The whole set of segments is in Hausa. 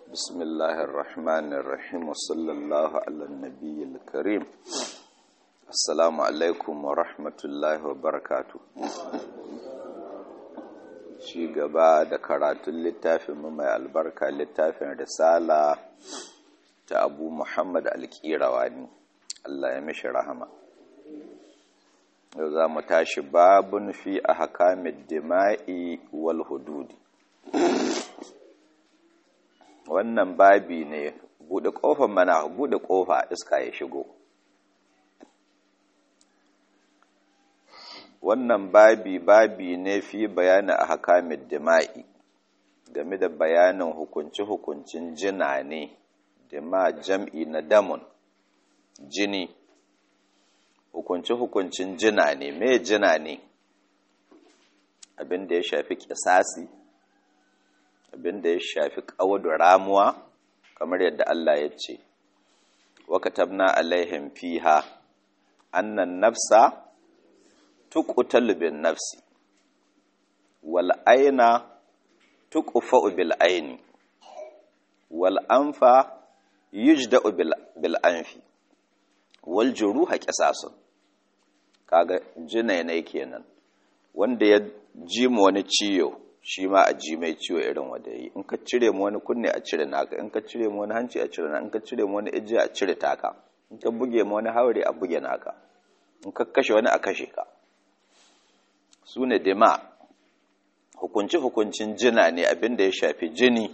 بسم الله الرحمن الرحيم وصلى الله على النبي الكريم السلام عليكم ورحمة الله وبركاته shi gaba da karatun littafin mai albarka littafin risala ta abu muhammad alkirawani Allah ya mishi rahama yau za mu tashi babun fi a hakamin dima'i wal hududi wannan babi ne buɗe ƙofar mana buɗe ƙofa iska ya shigo wannan babi babi ne fi bayani a hakamin dima'i game da bayanin hukunci-hukuncin jina ne dima jam'i na damun jini hukunci-hukuncin jina ne me jina ne abin da ya shafi kisasi abin da ya shafi ƙawadu ramuwa kamar yadda Allah ya ce wa katabna alaihim fiha annan nafsa tuqtalu bin nafsi wal aina tuqfa'u bil aini wal anfa yujda'u bil anfi wal juruha qisasun kaga jinai ne kenan wanda ya ji mu wani ciyo shi ma a ji mai ciwo irin wanda yi in ka cire mu wani kunne a cire naka in ka cire mu wani hanci a cire naka in ka cire mu wani ijiya a cire taka in ka buge mu wani haure a buge naka in ka kashe wani a kashe ka su ne dima hukunci-hukuncin jina ne abin da ya shafi jini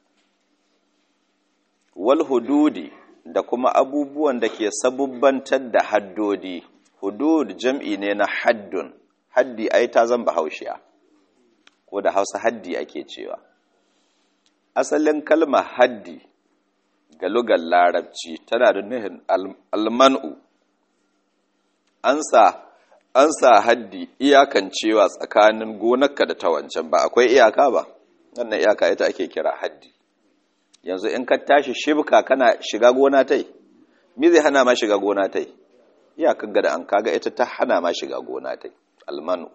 wal hududi da kuma abubuwan da ke sabubbantar da haddodi hudud jam'i ne na haddun haddi ai ta zan bahaushiya ko da hausa haddi ake cewa asalin kalmar haddi ga lugar larabci tana da nuhin almanu an sa an sa haddi iyakan cewa tsakanin gonarka da ta wancan ba akwai iyaka ba wannan iyaka ita ake kira haddi yanzu in ka tashi shibka kana shiga gona tai me zai hana ma shiga gona tai iyakan ga da an kaga ita ta hana ma shiga gona tai almanu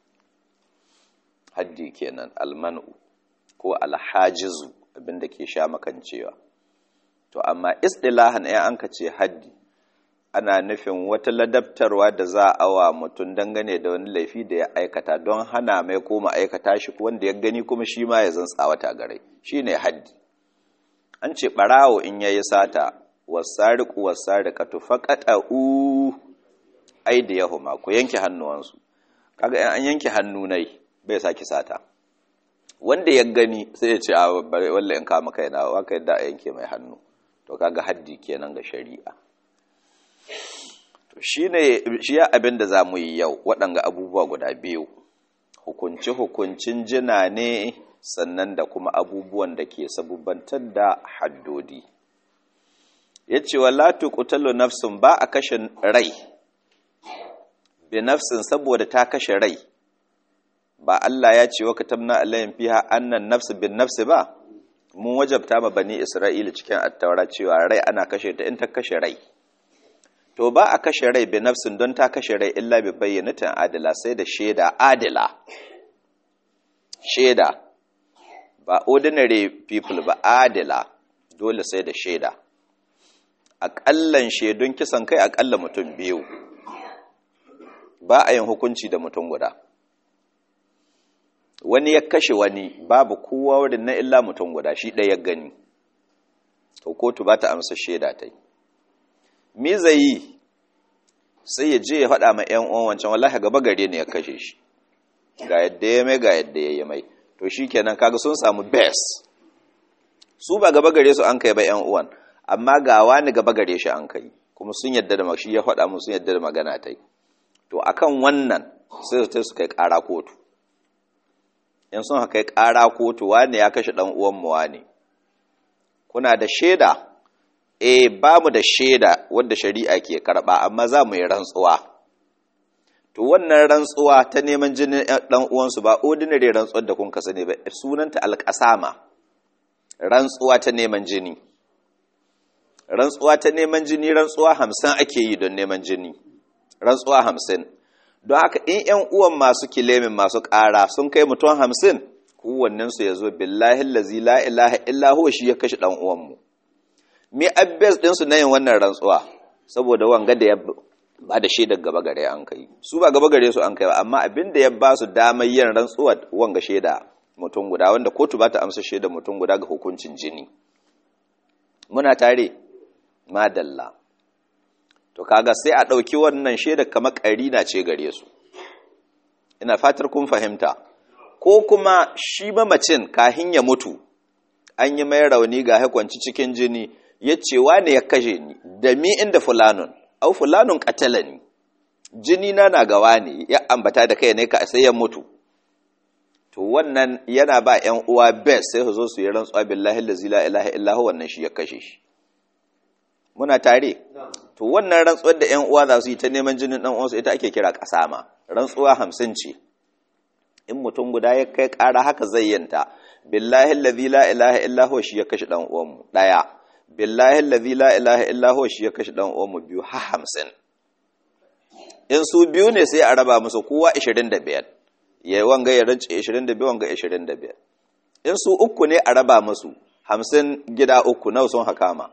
haddi kenan almanu ko alhajizu abinda ke sha makancewa to amma istilahan ya an ka ce haddi ana nufin wata ladabtarwa da za a wa mutum dangane da wani laifi da ya aikata don hana mai koma aikata shi wanda ya gani kuma shi ma ya zan tsawata gare shi ne haddi an ce ɓarawo in ya yi sata wasariku wasarikatu faƙaɗa u ai da yahuma ku yanke hannuwansu kaga an yanke hannu nai bai saki sata wanda ya gani sai ya ce a bare wallahi in kama kaina wa kai da a yanke mai hannu to kaga haddi kenan ga shari'a to shine shi ya abin da zamu yi yau waɗanga abubuwa guda biyu hukunci hukuncin jina ne sannan da kuma abubuwan da ke sabubantar da haddodi yace wala tuqtalu nafsun ba a kashe rai bi nafsin saboda ta kashe rai ba Allah ya ce wa katabna alayhim fiha annan nafs bin nafs ba mun wajabta ma bani Isra'ila cikin attaura cewa rai ana kashe ta in ta kashe rai to ba a kashe rai bi nafsin don ta kashe rai illa bi bayyanatin adila sai da shaida adila shaida ba ordinary people ba adila dole sai da shaida aƙallan shaidun kisan kai aƙalla mutum biyu ba a yin hukunci da mutum guda wani ya kashe wani babu kowa wurin na illa mutum guda shi ɗaya gani to kotu ba ta amsa shaida ta yi me zai yi sai ya je ya faɗa ma ‘yan uwan wancan wallahi gaba gare ne ya kashe shi ga yadda ya mai ga yadda ya yi mai to shi kenan kaga sun samu best su ba gaba gare su an kai ba ‘yan uwan amma ga wani gaba gare shi an kai kuma sun yadda da shi ya faɗa mu sun yadda da magana ta yi to akan wannan sai su su kai ƙara kotu in sun kai ƙara kotu wane ya kashe ɗan uwanmu wane kuna da shaida eh ba mu da shaida wadda shari'a ke karɓa amma za mu yi rantsuwa to wannan rantsuwa ta neman jinin ɗan uwansu ba ordinary rantsuwar da kun ka sani ba sunanta alƙasama rantsuwa ta neman jini rantsuwa ta neman jini rantsuwa hamsin ake yi don neman jini rantsuwa hamsin don haka in ‘yan uwan masu kilemin masu ƙara sun kai mutum hamsin kowannensu ya zo billahi lazi la ilaha illa huwa shi ya kashe ɗan uwanmu me abbas ɗinsu na yin wannan rantsuwa saboda wanga da ya ba da shaidar gaba gare an kai su ba gaba gare su an kai ba amma abin da ya ba su damar yin rantsuwa wanga shaida mutum guda wanda kotu ba ta amsa shaidar mutum guda ga hukuncin jini muna tare madalla to kaga sai a ɗauki wannan shaidar kamar ƙarina ce gare su ina fatar kun fahimta ko kuma shi mamacin kahin ya mutu an yi mai rauni ga haikwanci cikin jini ya ce wane ya kashe ni da mi inda fulanun au fulanun katala ni jini na na gawa ne ya ambata da kai ne ka sai ya mutu to wannan yana ba ƴan uwa best sai su zo su yi rantsuwa billahi allazi la ilaha illa huwa wannan shi ya kashe shi muna tare to wannan rantsuwar da ƴan uwa za su yi ta neman jinin dan uwansu ita ake kira kasama rantsuwa hamsin ce in mutum guda ya kai ƙara haka zayyanta billahi allazi la ilaha illa huwa shi ya kashe dan uwanmu daya billahi allazi la ilaha illa huwa shi ya kashe dan uwanmu biyu ha hamsin in su biyu ne sai a raba musu kowa 25 yayi wanga ya rance 22 wanga 25 in su uku ne a raba musu 50 gida uku nawa sun hakama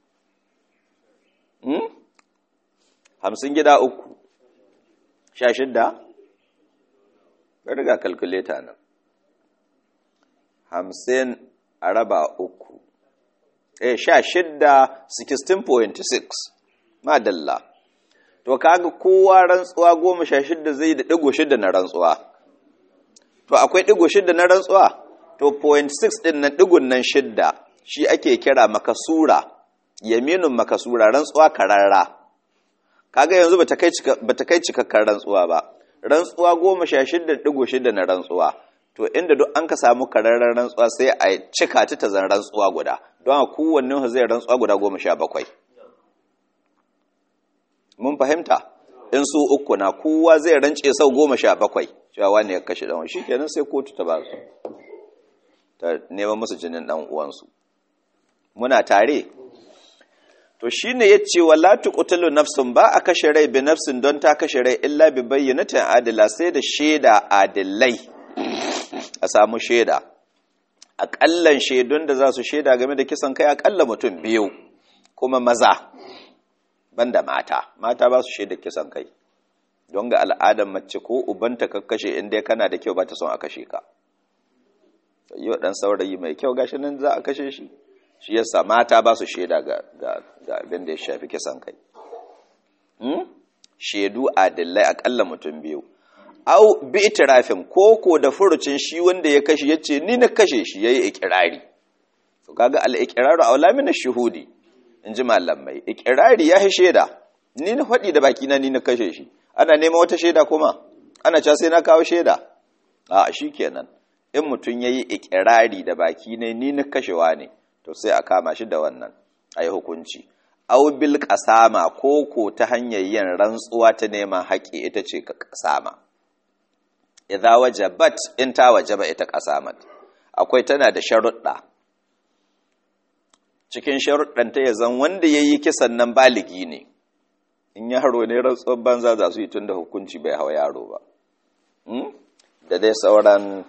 hmm 50 gida uku 16 ka riga calculator nan 50 a raba uku eh 16 16.6 madalla to kaga kowa rantsuwa goma sha shidda zai da ɗigo shidda na rantsuwa to akwai ɗigo shidda na rantsuwa to point six ɗin nan ɗigon nan shidda shi ake kira makasura yaminin makasura rantsuwa kararra kaga yanzu bata kai bata kai cikakkar rantsuwa ba rantsuwa goma sha shidda ɗigo shidda na rantsuwa to inda duk an ka samu kararren rantsuwa sai a cika ta ta zan rantsuwa guda don a kowanne zai rantsuwa guda goma sha bakwai mun fahimta in su uku na kowa zai rance sau goma sha bakwai cewa wani ya kashe ɗan shi kenan sai kotu ta ba su ta neman musu jinin ɗan uwansu muna tare to shine ya ce wa la tuqtalu nafsun ba a kashe rai bi nafsin don ta kashe rai illa bi bayyinatin adila sai da shaida adilai a samu shaida aƙallan shaidun da za su shaida game da kisan kai aƙalla mutum biyu kuma maza banda mata mata ba su shaida kisan kai don ga al'adar mace ko ubanta ka kashe inda kana da kyau ba ta son a kashe ka yau dan saurayi mai kyau gashi nan za a kashe shi shi yasa mata ba su shaida ga ga abin da ya shafi kisan kai hmm? shaidu adillai akalla mutum biyu au bi itirafin koko da furucin shi wanda ya kashe yace ni na kashe shi yayi ikirari to kaga al-iqraru aula min ash-shuhudi in ji malamai ikirari ya shaida ni na faɗi da bakina ni na kashe shi ana neman wata shaida kuma ana cewa sai na kawo shaida a shi kenan in mutum ya yi ikirari da baki ne ni na kashewa ne to sai a kama shi da wannan a yi hukunci au bil kasama ko ko ta hanyar yin rantsuwa ta neman haƙƙi ita ce ka kasama idza wajabat in ta wajaba ita kasamat akwai tana da sharuɗa cikin sharuɗanta ya zan wanda ya yi kisan nan baligi ne in yaro ne rantsuwar banza za su yi tun da hukunci bai hawa yaro ba da dai sauran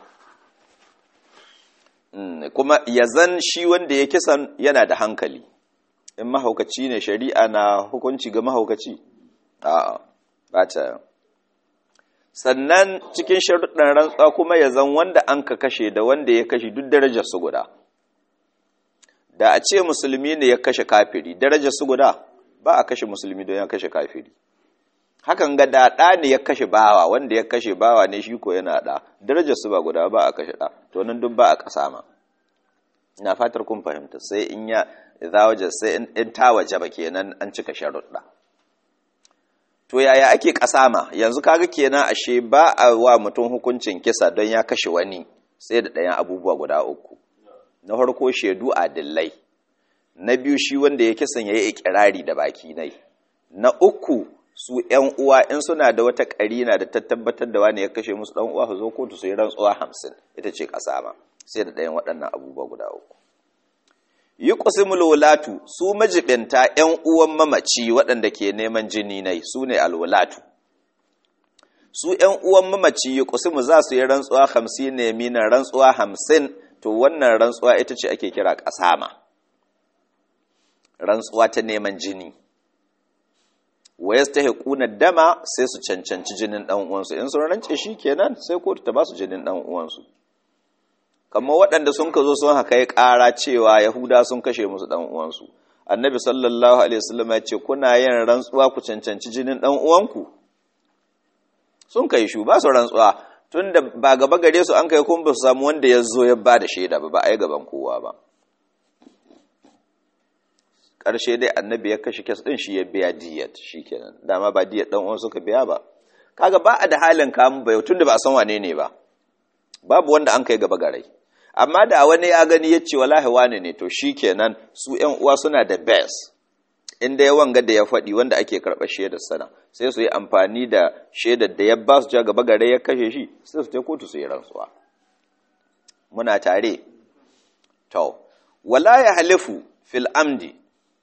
kuma ya zan shi wanda ya kisan yana da hankali in mahaukaci ne shari'a na hukunci ga mahaukaci a'a ba ta sannan cikin sharuɗan rantsuwa kuma ya zan wanda an ka kashe da wanda ya kashe duk darajar su guda da a ce musulmi ne ya kashe kafiri darajar su guda ba a kashe musulmi don ya kashe kafiri hakan ga da ɗa ne ya kashe bawa wanda ya kashe bawa ne shi ko yana ɗa darajar su ba guda ba a kashe ɗa to nan duk ba a ƙasa ma ina fatar kun fahimta sai in ya za waje sai in ta waje ba kenan an cika sharuɗa to yaya ake ƙasa ma yanzu kaga kenan ashe ba a wa mutum hukuncin kisa don ya kashe wani sai da ɗayan abubuwa guda uku na farko shaidu adillai na biyu shi wanda ya kisan ya yi ikirari da baki nai na uku su ‘yan uwa in suna da wata ƙarina da ta tabbatar da wani ya kashe musu ɗan uwa su zo kotu su yi rantsuwa hamsin ita ce ƙasa ma sai da ɗayan waɗannan abubuwa guda uku yi ƙusimul wulatu su majibinta ‘yan uwan mamaci waɗanda ke neman jini nai su ne alwulatu su ƴan uwan mamaci ya kusimu za su yi rantsuwa hamsin ne mina rantsuwa hamsin to wannan rantsuwa ita ce ake kira ƙasama rantsuwa ta neman jini wa yastahiquna dama sai su cancanci jinin dan uwansu in sun rance shi kenan sai kotu ta ba su jinin dan uwansu kamar waɗanda sun ka zo sun haka ya ƙara cewa yahuda sun kashe musu dan uwansu annabi sallallahu alaihi wasallam ya ce kuna yin rantsuwa ku cancanci jinin dan uwanku sun kai shu ba su rantsuwa tunda ba gaba gare su an kai kun ba su samu wanda ya zo ya ba da shaida ba ba a yi gaban kowa ba ƙarshe dai annabi ya kashe kes ɗin shi ya biya diyat shi kenan dama ba diyat ɗan uwan suka biya ba kaga ba a da halin kamun bai tun da ba a san wane ne ba babu wanda an kai gaba garai amma da wani ya gani ya ce wallahi wane ne to shi kenan su ƴan uwa suna da best inda ya wanga da ya faɗi wanda ake karɓar shaidar sana sai su yi amfani da shaidar da ya ba su ja gaba gare ya kashe shi sai su ta kotu su yi rantsuwa muna tare to wala ya halifu fil amdi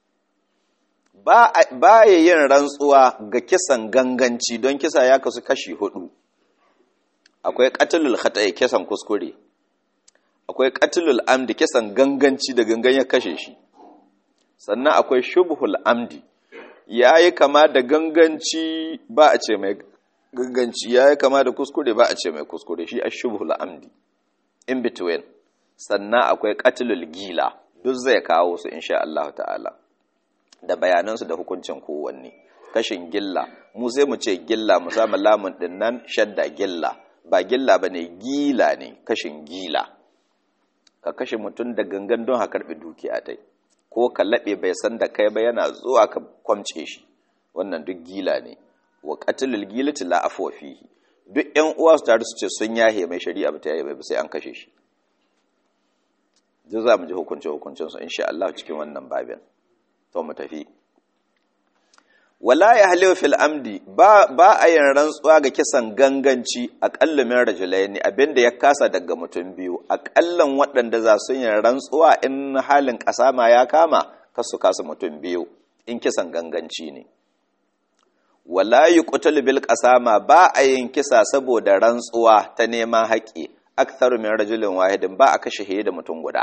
ba ya yin rantsuwa ga kisan ganganci don kisa ya kasu kashi hudu akwai katilul khata'i kisan kuskure akwai katilul amdi kisan ganganci da gangan ya kashe shi sannan akwai shubhul amdi yayi kama da ganganci ba a ce mai ganganci yayi kama da kuskure ba a ce mai kuskure shi ashubhul amdi in between sannan akwai katilul gila duk zai kawo su insha Allah ta'ala da bayanansu da hukuncin kowanne kashin gilla mu sai mu ce gilla mu samu lamun din nan shadda gilla ba gilla ba ne gila ne kashin gila ka kashe mutum da gangan don ha karɓi dukiya tai ko ka laɓe bai san da kai ba yana zuwa ka kwamce shi wannan duk gila ne wa qatlul gilati la afwa fihi duk ƴan uwa su tare su ce sun yahe mai shari'a ba ta yahe ba sai an kashe shi duk za mu ji hukunce hukuncin su insha Allah cikin wannan babin to mu tafi wala ya halewa fil amdi ba ba a yin rantsuwa ga kisan ganganci aƙalla min rajulaini abinda ya kasa daga mutum biyu aƙallan waɗanda za su yin rantsuwa in halin ƙasama ya kama kasu kasa mutum biyu in kisan ganganci ne wala yuqtalu bil qasama ba a yin kisa saboda rantsuwa ta neman haƙi aktharu min rajulin wahidin ba a kashe da mutum guda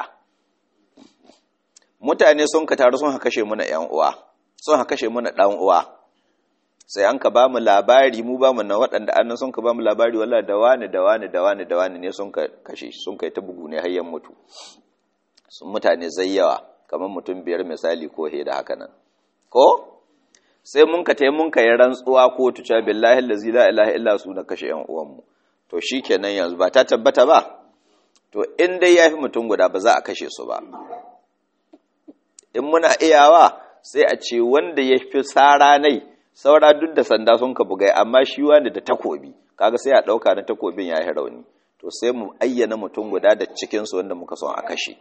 mutane sun ka taru sun kashe muna ‘yan uwa sun kashe muna ɗan uwa sai an ka ba mu labari mu ba mu na waɗanda annan sun ka ba mu labari wala da wani da wani da wani da wani ne sun ka kashe sun kai ta bugu ne hayyan mutu sun mutane zai yawa kamar mutum biyar misali ko he da haka nan ko sai mun ka tai mun ka yi rantsuwa ko tuca billahi allazi la ilaha illa su na kashe ‘yan uwanmu to shikenan yanzu ba ta tabbata ba to in dai yafi mutum guda ba za a kashe su ba in muna iyawa sai a ce wanda ya fi tsara nai saura duk da sanda sun ka bugai amma shi wanda da takobi kaga sai a ɗauka na takobin ya yi rauni to sai mu ayyana mutum guda da cikinsu wanda muka son a kashe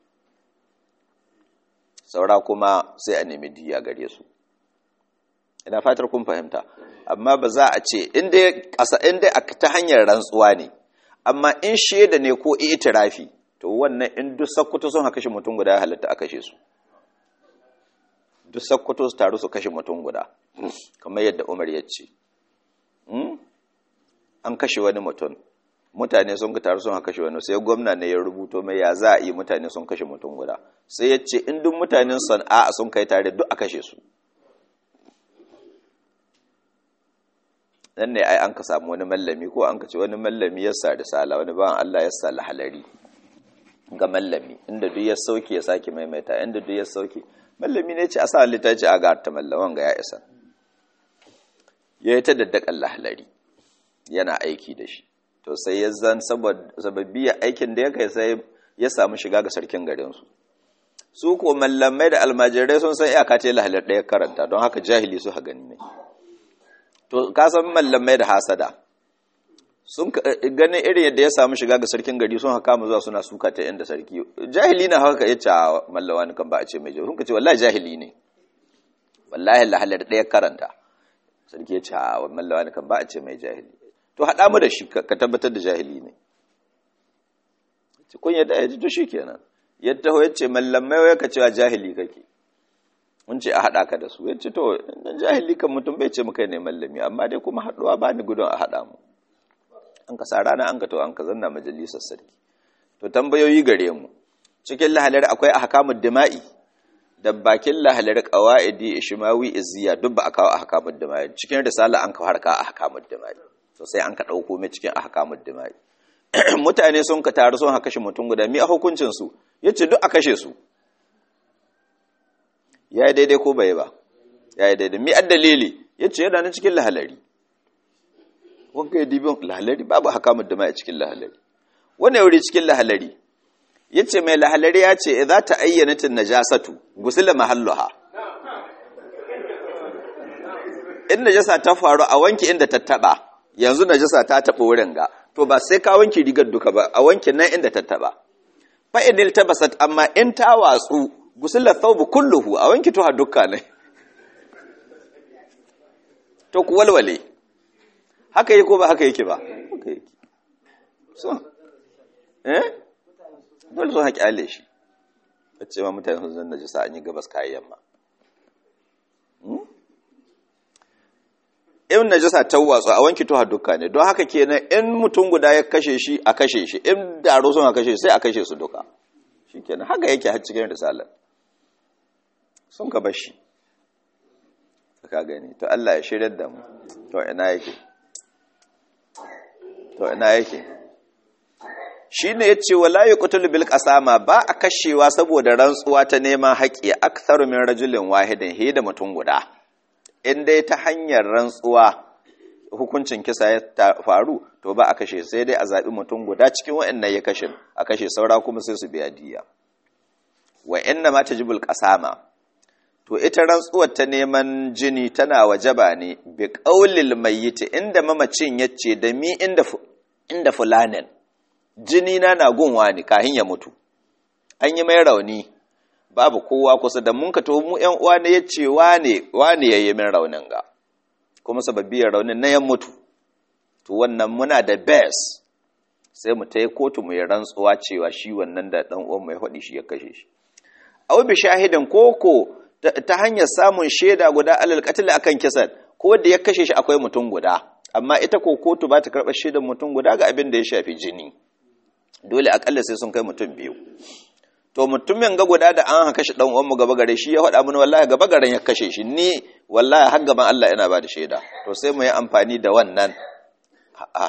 saura kuma sai a nemi diya gare su ina fatar kun fahimta amma ba za a ce inda ta hanyar rantsuwa ne amma in shaida ne ko itirafi to wannan in duk sakkuto sun haka shi mutum guda ya halatta a kashe su duk sakkwato su taru su kashe mutum guda kamar yadda umar ya ce an kashe wani mutum mutane sun taru sun kashe wani sai gwamna ne ya rubuto mai ya za a yi mutane sun kashe mutum guda sai ya ce in duk mutanen sana'a sun kai tare duk a kashe su nan ne ai an ka samu wani mallami ko an ka ce wani mallami ya sa risala wani bawan Allah ya sa lahalari ga mallami inda duk ya sauke ya sake maimaita inda duk ya sauke mallami ne ce a sa littaci a ga ta mallaman ga ya isa ya yi ta daddakan lahalari yana aiki da shi to sai ya zan sababbiya aikin da ya kai sai ya samu shiga ga sarkin garinsu su ko mallamai da almajirai sun san iyaka ce lahalar ɗaya karanta don haka jahili su gani ne to ka san mallamai da hasada sun ganin irin yadda ya samu shiga ga sarkin gari sun haka mu zuwa suna suka ta inda sarki jahili na haka ya ce a mallawa kan ba a ce mai jahili sun ka ce wallahi jahili ne wallahi lahalar ɗaya karanta sarki ya ce a mallawa kan ba a ce mai jahili to haɗa mu da shi ka tabbatar da jahili ne kun yadda ya ji to shi kenan ya taho ya ce mallamai wai ka cewa jahili kake mun ce a haɗa ka da su ya ce to dan jahili kan mutum bai ce muka ne mallami amma dai kuma haɗuwa ba ni gudun a haɗa mu an ka sa rana an ka to an ka zanna majalisar sarki to tambayoyi gare mu cikin lahalar akwai ahkamud dima'i da bakin lahalar qawaidi ishmawi izziya duk ba a kawo ahkamud dima'i cikin risala an ka harka ahkamud dima'i to sai an ka dauko mai cikin ahkamud dima'i mutane sun ka taru sun haka shi mutum guda mi a hukuncin su yace duk a kashe su yayi daidai ko bai ba yayi daidai mi addalili yace yana nan cikin lahalari wanka ya dibin lahalari babu ahkamud dima'i cikin lahalari wani wuri cikin lahalari ya ce mai lahalari ya ce za ta ayyanatin najasatu gusula mahalluha in najasa ta faru a wanki inda ta taba yanzu najasa ta taba wurin ga to ba sai ka wanki rigar duka ba a wanki nan inda ta taba fa inil tabasat amma in ta watsu gusula thawbu kulluhu a wanki to ha dukka ne to ku walwale haka yi ko ba haka yake ba haka yake so eh dole sun haƙi ale shi a ce ma mutane sun zan najisa an yi gabas kayan yamma in najisa ta watsu a wanki tuha duka ne don haka kenan in mutum guda ya kashe shi a kashe shi in daro sun a kashe sai a kashe su duka shi kenan haka yake har cikin risalar sun ka bashi ka gani to Allah ya shirya da mu to ina yake to ina yake shi ne ya ce wala yi kutul bil kasama ba a kashewa saboda rantsuwa ta neman haƙƙi aktharu min rajulin wahidin he da mutum guda in dai ta hanyar rantsuwa hukuncin kisa ya faru to ba a kashe sai dai a zaɓi mutum guda cikin wa'annan ya kashe a kashe saura kuma sai su biya diya wa inna ma tajibul qasama to ita rantsuwar ta neman jini tana wajaba ne bi qaulil mayyit inda mamacin yace da mi inda inda fulanin jini na na gunwa ne kahin ya mutu an yi mai rauni babu kowa kusa da mun ka to mu ƴan uwa ne yace wane wane yayi min raunin ga kuma sababbiyar raunin na yan mutu to wannan muna da best sai mu tayi kotu mu yi rantsuwa cewa shi wannan da dan uwan mai hadi shi ya kashe shi aw bi shahidin koko ta hanyar samun shaida guda alal qatl akan kisan ko da ya kashe shi akwai mutum guda amma ita ko kotu ba ta karɓar shaidan mutum guda ga abin da ya shafi jini dole akalla sai sun kai mutum biyu to mutumin ga guda da an haka shi dan uwan mu gaba gare shi ya faɗa mun wallahi gaba garen ya kashe shi ni wallahi har gaban Allah yana ba da shaida to sai mu yi amfani da wannan a'a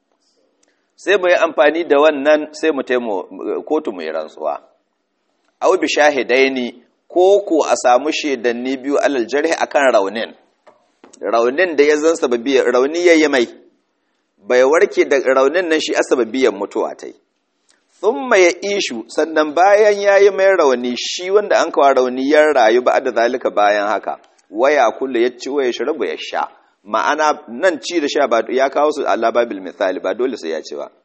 sai mu yi amfani da wannan sai mu taimu kotu mu yi rantsuwa aw bi shahidaini ko ko a samu shaidanni biyu alal jarhi akan raunin raunin da ya zan sababi rauni yayi mai bai warke da raunin nan shi asababiyan mutuwa tai thumma ya ishu sannan bayan yayi mai rauni shi wanda an kawo rauni ya rayu ba da zalika bayan haka waya kullu ya ci waya shirabu ya sha ma'ana nan ci da sha ba ya kawo su Allah babil misali ba dole sai ya ci ba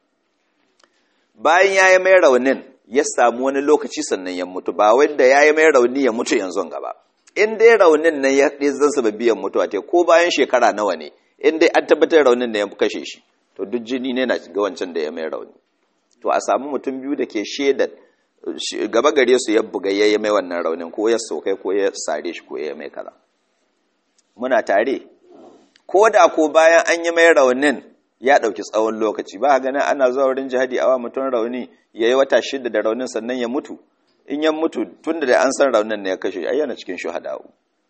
bayan yayi mai raunin ya samu wani lokaci sannan ya mutu ba wanda yayi mai rauni ya mutu yanzu gaba in dai raunin nan ya zan sababiyan mutuwa te ko bayan shekara nawa ne in dai an tabbatar raunin da ya kashe shi to duk jini ne na ga wancan da ya mai rauni to a samu mutum biyu da ke shaidar gaba gare su ya buga ya mai wannan raunin ko ya sokai ko ya sare shi ko ya mai kaza muna tare ko da ko bayan an yi mai raunin ya ɗauki tsawon lokaci ba ganin ana zuwa wurin jihadi awa mutum rauni ya yi wata shida da raunin sannan ya mutu in ya mutu tun da an san raunin ne ya kashe ai yana cikin shuhada'u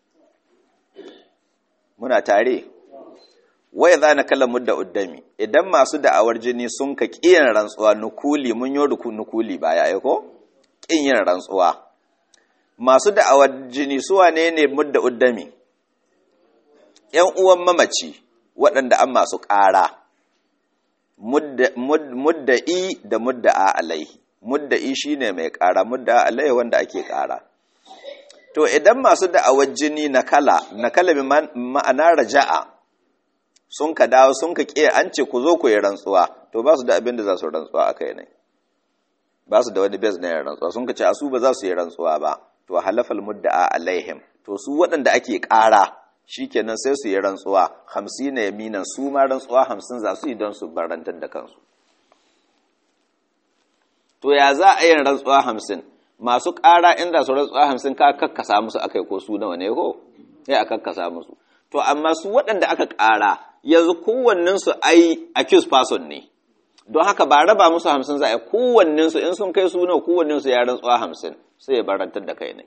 muna tare waya za na kalla mudda uddami idan masu da'awar jini sun ka ƙiyan rantsuwa nukuli mun yi ruku nukuli baya ya ko ƙin yin rantsuwa masu da'awar jini su wane ne mudda uddami ‘yan uwan mamaci waɗanda an masu ƙara mudda'i da mudda'a alaihi mudda'i shine mai ƙara mudda'a alaihi wanda ake ƙara to idan masu da'awar jini na kala na kala ma'ana raja'a sun ka dawo sun ka ƙe an ce ku zo ku yi rantsuwa to ba su da abin da za su rantsuwa a kai ne ba su da wani bez na yin rantsuwa sun ka ce a su ba za su yi rantsuwa ba to halafal mudda'a alaihim to su waɗanda ake ƙara shikenan sai su yi rantsuwa hamsin na yaminan su ma rantsuwa hamsin za su yi don su barantar da kansu to ya za a yin rantsuwa hamsin masu ƙara inda su rantsuwa hamsin ka kakkasa musu akai ko su nawa ne ko sai a kakkasa musu to amma su waɗanda aka ƙara yanzu kowannensu ai accused person ne don haka ba raba musu hamsin za a yi kowannensu in sun kai su nawa kowannensu ya rantsuwa hamsin sai ya barantar da kai ne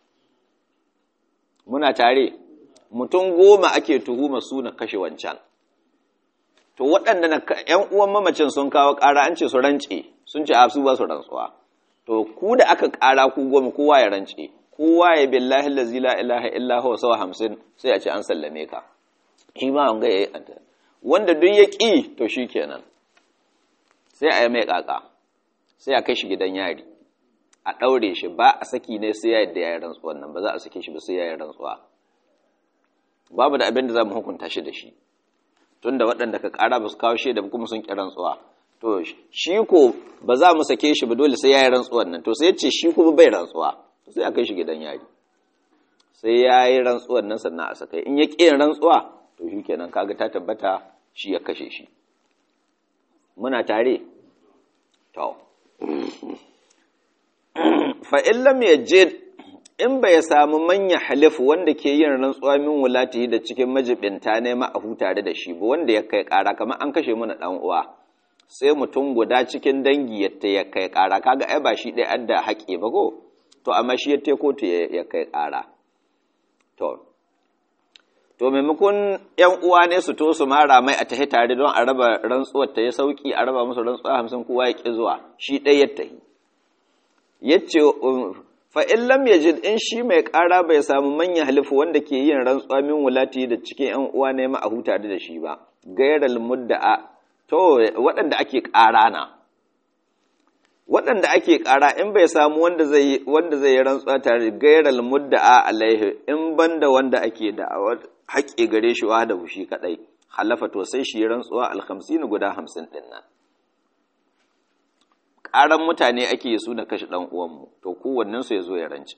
muna tare mutum goma ake tuhuma su na kashe wancan to waɗanda na ‘yan uwan mamacin sun kawo ƙara an ce su rance sun ce a su ba su rantsuwa to ku da aka ƙara ku goma kowa ya rance kowa ya billahi lazi la ilaha illa huwa sawa hamsin sai a ce an sallame ka shi ma an ga yayi wanda duk ya ƙi to shi kenan sai a yi mai ƙaƙa sai a kai shi gidan yari a ɗaure shi ba a saki ne sai ya yadda ya yi rantsuwan nan ba za a sake shi ba sai ya yi rantsuwa babu da abin da za mu hukunta shi da shi tun da waɗanda ka ƙara ba su kawo shaida ba kuma sun ƙi rantsuwa to shi ko ba za mu sake shi ba dole sai ya yi rantsuwan nan to sai ya ce shi kuma bai rantsuwa sai a kai shi gidan yari sai ya yi rantsuwan nan sannan a sakai in ya ƙi yin rantsuwa to shi kenan kaga ta tabbata shi ya kashe shi muna tare to fa in lam yajid in bai samu manya halifu wanda ke yin rantsuwa min wulatihi da cikin majibinta ne ma'ahu tare da shi ba wanda ya kai ƙara kamar an kashe mana ɗan uwa sai mutum guda cikin dangi yadda ya kai ƙara kaga ai ba shi ɗaya adda haƙe ba ko to amma shi ya kotu ya kai ƙara to to maimakon yan uwa ne su to su mara mai a tahi tare don a raba rantsuwar ta ya sauki a raba musu rantsuwa hamsin kowa ya ƙi zuwa shi ɗaya ya tahi yace fa in lam yajid in shi mai ƙara bai samu manyan halifu wanda ke yin rantsuwa min wulati da cikin yan uwa ne ma a huta da shi ba gairal mudda'a to waɗanda ake ƙara na waɗanda ake ƙara in bai samu wanda zai wanda zai yi rantsuwa tare gairal mudda'a alaihi in banda wanda ake da haƙe gare shi wa da shi kadai halafa to sai shi rantsuwa al-50 guda 50 din nan ƙaran mutane ake su da kashe ɗan uwanmu to kowannensu ya zo ya rance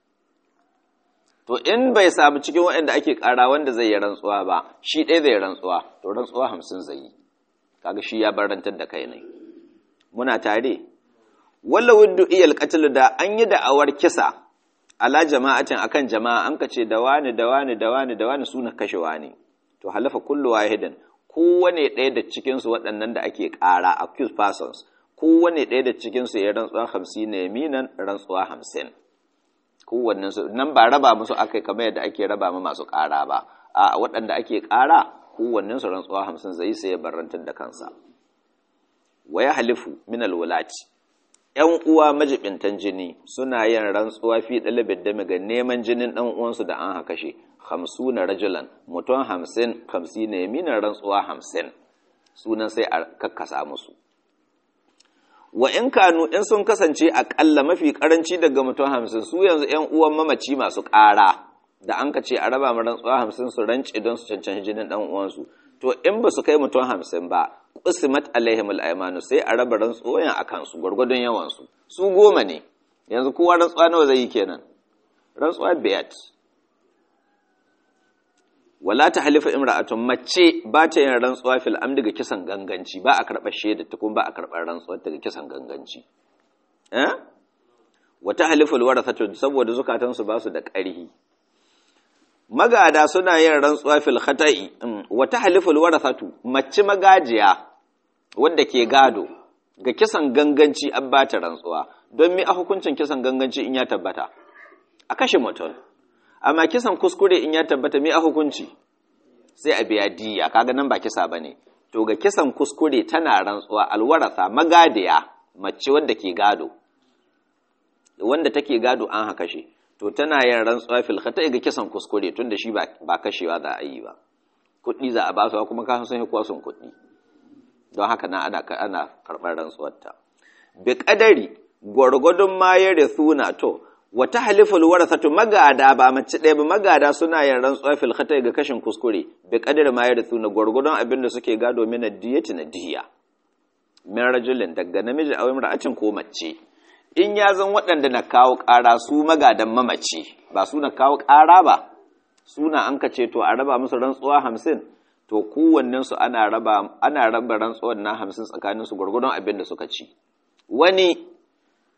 to in bai samu cikin waɗanda ake ƙara wanda zai yi rantsuwa ba shi ɗaya zai rantsuwa to rantsuwa hamsin zai yi kaga shi ya barantar da kai ne muna tare walla wuddu iyal qatl da an yi da'awar kisa ala jama'atin akan jama'a an kace da wani da wani da wani da wani suna kashe wani to halafa kullu wahidin kowane ɗaya da cikin su waɗannan da ake ƙara accused persons kowane ɗaya da cikinsu ya rantsuwa hamsin na yaminan rantsuwa hamsin kowannen su nan ba raba musu aka kamar yadda ake raba ma masu ƙara ba a waɗanda ake ƙara kowannen su rantsuwa hamsin zai sai ya barantar da kansa waya halifu min alwulati ƴan uwa majibintan jini suna yin rantsuwa fi dalibin dami ga neman jinin ɗan uwansu da an haka shi hamsuna rajulan mutum hamsin hamsin na yaminan rantsuwa hamsin sunan sai a kakkasa musu wa in kanu in sun kasance aƙalla mafi ƙaranci daga mutum hamsin su yanzu ‘yan uwan mamaci masu ƙara da an ka ce a raba maran tsawa hamsin su rance don su cancanci jinin ɗan uwansu to in ba su kai mutum hamsin ba ƙusimat alaihim al'aimanu sai a raba rantsuwan a kansu gwargwadon yawansu su goma ne yanzu kowa rantsuwa nawa zai yi kenan rantsuwa biyat wala ta halifa imra'atun mace ba ta yin rantsuwa fil amdi ga kisan ganganci ba a karɓar shaida ta kuma ba a karɓar rantsuwa ta ga kisan ganganci eh wata halifa alwarathatu saboda zukatansu ba su da ƙarhi magada suna yin rantsuwa fil khata'i wata halifa alwarathatu mace magajiya wanda ke gado ga kisan ganganci an ba ta rantsuwa don mi a hukuncin kisan ganganci in ya tabbata a kashe mutum amma kisan kuskure in ya tabbata me a hukunci sai a biya diya kaga nan ba kisa bane to ga kisan kuskure tana rantsuwa alwarasa magadiya mace wanda ke gado wanda take gado an haka shi to tana yin rantsuwa fil khata ga kisan kuskure tunda shi ba kashewa za a yi ba kuɗi za a ba su kuma ka san kuwa sun kuɗi don haka na ana ana karɓar rantsuwar ta bi kadari gwargwadon ma ya suna to wata haliful warasatu magada ba mace ɗaya ba magada suna yin rantsuwa fil khata ga kashin kuskure bi qadar ma yarithu na gurgudun abin da suke gado min diyati na diya min rajulin daga namiji aw imra'atin ko mace in ya zan waɗanda na kawo ƙara su magadan mamaci ba su na kawo ƙara ba suna an ka ce to a raba musu rantsuwa hamsin to kowannen su ana raba ana raba rantsuwar na hamsin tsakanin su gurgudun abin da suka ci wani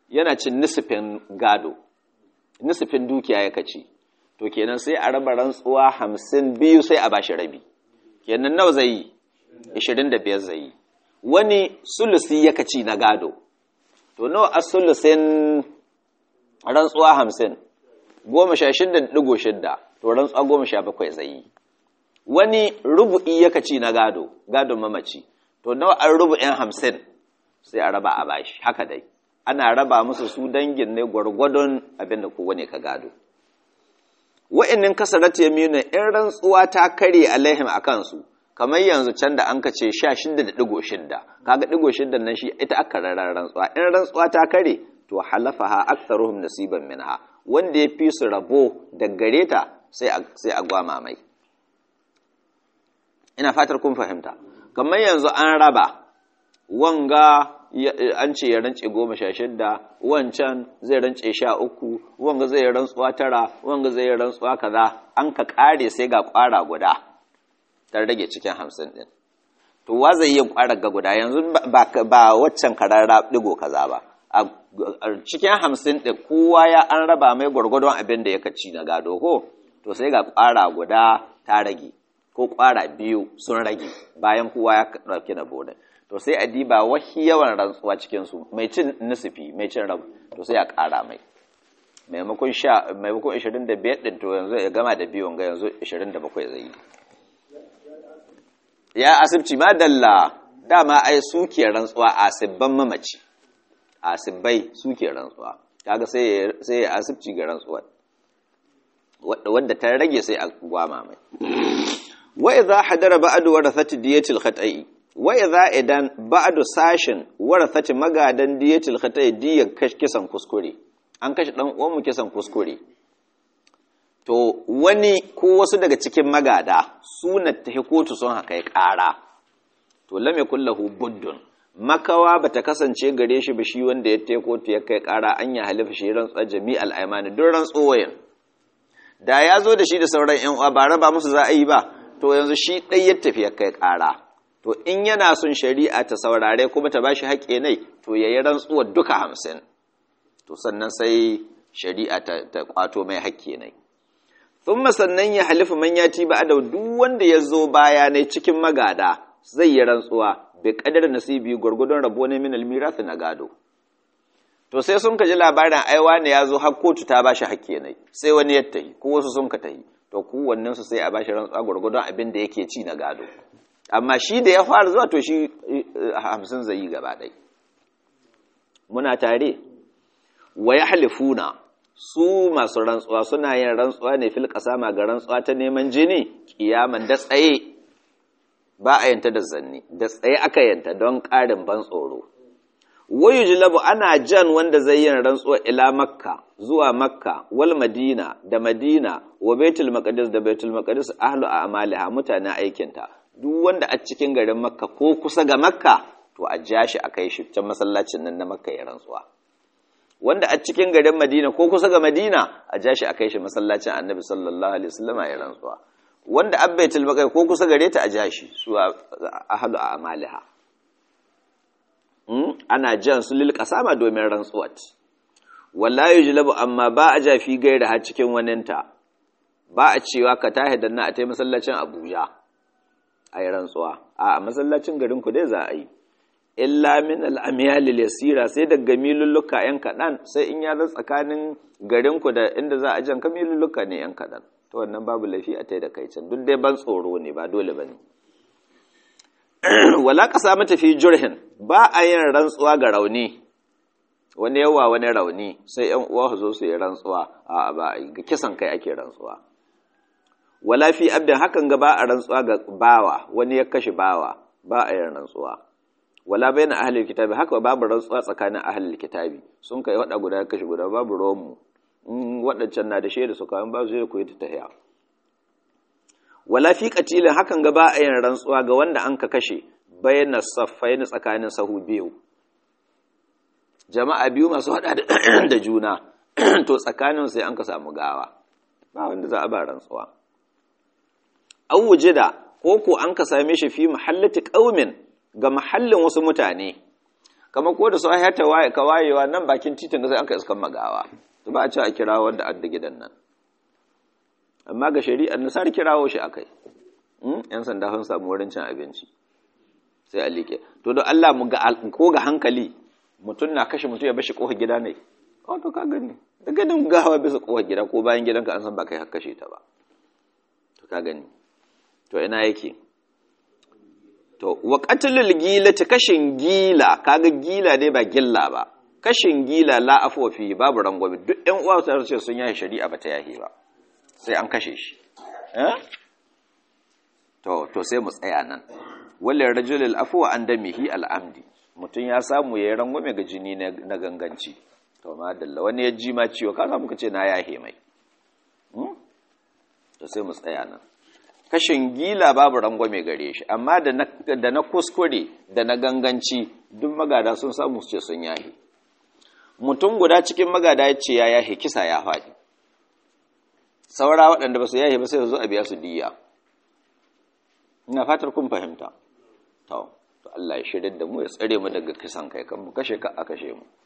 yana cin nisifin gado nisifin dukiya ya kaci to kenan sai a raba rantsuwa hamsin biyu sai a bashi rabi kenan nawa zai yi ishirin da biyar zai yi wani sulusi ya kaci na gado to nawa a sulusin rantsuwa hamsin goma sha shidda ɗigo shidda to rantsuwa goma sha bakwai zai yi wani rubu'i ya kaci na gado gadon mamaci to nawa an rubu'in hamsin sai a raba a bashi haka dai ana raba musu su dangin ne gwargwadon abin da kowane ka gado wa'annin kasarat yamina in rantsuwa ta kare alaihim a kansu kamar yanzu can da an kace 16.6 kaga digo shidda nan shi ita aka rarar rantsuwa in rantsuwa ta kare to halafaha aktharuhum nasiban minha wanda ya fi su rabo da gare ta sai a sai a gwama mai ina fatar kun fahimta kamar yanzu an raba wanga an ce ya rance goma sha shidda wancan zai rance sha uku wanga zai rantsuwa tara wanga zai rantsuwa kaza an ka kare sai ga kwara guda ta rage cikin hamsin din to wa zai yi kwara ga guda yanzu ba waccan karara digo kaza ba a cikin hamsin din kowa ya an raba mai gwargwadon abin da ya kaci na gado ko to sai ga kwara guda ta rage ko kwara biyu sun rage bayan kowa ya ɗauki na bodin to sai a diba wahi yawan rantsuwa cikinsu mai cin nisifi mai cin rabu to sai a ƙara mai maimakon sha maimakon 25 ɗin to yanzu ya gama da biyun ga yanzu 27 zai yi ya asibci ma dalla dama ai suke rantsuwa asibban mamaci asibbai suke rantsuwa kaga sai sai ya asibci ga rantsuwa wanda ta rage sai a gwama mai wa idza hadara ba'du warathati diyatil khata'i wa idza idan ba'du sashin warathati magadan diyatil khata'i diyar kisan kuskure an kashe dan uwan mu kisan kuskure to wani ko wasu daga cikin magada suna tahi kotu sun haka ya ƙara to lam yakul lahu buddun makawa bata kasance gare shi ba shi wanda ya tahi kotu ya kai ƙara an ya halifa shi rantsuwa jami'al aymani duk rantsuwoyin da ya zo da shi da sauran yan uwa ba raba musu za a yi ba to yanzu shi ɗai ya tafi ya kai ƙara to in yana son shari'a ta saurare kuma ta bashi haƙƙe nai to ya yi rantsuwar duka hamsin to sannan sai shari'a ta kwato mai haƙƙe nai thumma sannan ya halifu man yati ba da duk wanda ya zo baya ne cikin magada zai yi rantsuwa bai kadar nasibi gwargwadon rabo ne min almirath na gado to sai sun ka ji labarin aiwa ne ya zo har kotu ta bashi hakke ne sai wani ya tahi ko wasu sun ka tahi to kowannen su sai a bashi rantsuwa gwargwadon abin da yake ci na gado amma shi da ya fara zuwa to shi hamsin zai yi gaba ɗai muna tare wa ya halifuna su masu rantsuwa suna yin rantsuwa ne fil kasama ga rantsuwa ta neman jini kiyaman da tsaye ba a yanta da zanni da tsaye aka yanta don ƙarin ban tsoro wayu jilabu ana jan wanda zai yin rantsuwa ila makka zuwa makka wal madina da madina wa baitul maqdis da baitul maqdis ahlu a'maliha mutanen aikinta duk wanda a cikin garin makka ko kusa ga makka to a ja shi a kai shi can masallacin nan na makka ya rantsuwa wanda a cikin garin madina ko kusa ga madina a ja shi a kai shi masallacin annabi sallallahu alaihi wasallam ya rantsuwa wanda abbaitul maqdis ko kusa gare ta a ja shi su ahlu a'maliha ana jan su lil kasama domin rantsuwat wallahi yujlabu amma ba a jafi gaira har cikin waninta ba a cewa ka tahi danna a tai masallacin Abuja ayi rantsuwa a masallacin garin ku dai za a yi illa min al-amyal yasira sai daga milulluka yan kadan sai in ya zan tsakanin garin ku da inda za a jan ka milulluka ne yan kadan to wannan babu lafi a tai da kai can duk dai ban tsoro ne ba dole bane wala ƙasa mata fi jurhin ba a yin rantsuwa ga rauni wani yawa wani rauni sai ‘yan uwa su zo su yi rantsuwa a ba ga kisan kai ake rantsuwa wala fi abdin hakan ga ba a rantsuwa ga bawa wani ya kashe bawa ba a yin rantsuwa wala bai na ahalil kitabi haka babu rantsuwa tsakanin ahalil kitabi sun kai waɗa guda ya kashe guda babu romu waɗancan na da shaida su kawai ba su yi koyi ta tahiya wala fi katilin hakan ga ba a yin rantsuwa ga wanda an ka kashe bayyana saffai na tsakanin sahu biyu jama'a biyu masu hada da juna to tsakanin sai an ka samu gawa ba wanda za a ba rantsuwa an wujida ko ko an ka same shi fi mahallati qaumin ga mahallin wasu mutane kamar ko da su ayyata ka wayewa nan bakin titin da sai an ka iskan magawa to ba a ce a kira wanda adda gidan nan amma ga shari'ar nasar kirawo shi akai yan sanda sun samu wurin cin abinci sai a liƙe to don Allah mu ga ko ga hankali mutum na kashe mutum ya bashi kofar gida ne oh to ka gani da ganin gawa bisa kofar gida ko bayan gidanka an san ba kai har kashe ta ba to ka gani to ina yake to wa qatlul gila ta kashin gila kaga gila dai ba gilla ba kashin gila la afwa fi babu rangwame duk ƴan uwa su ce sun yayi shari'a ba ta yahi ba sai an kashe shi eh to to sai mu tsaya nan wallan rajulul afwa an damihi al'amdi mutum ya samu yayi rangwame ga jini na ganganci to madalla wani ya ji ma ciwo ka samu kace na yahe mai to sai mu tsaya nan kashin gila babu rangwame gare shi amma da na kuskure da na ganganci duk magada sun samu su ce sun yahe mutum guda cikin magada ya ce ya yahe kisa ya faɗi saura waɗanda ba su yahe ba sai su zo a biya su diya ina fatar kun fahimta to Allah ya shirya da mu ya tsare mu daga kisan kai kan mu kashe ka a kashe mu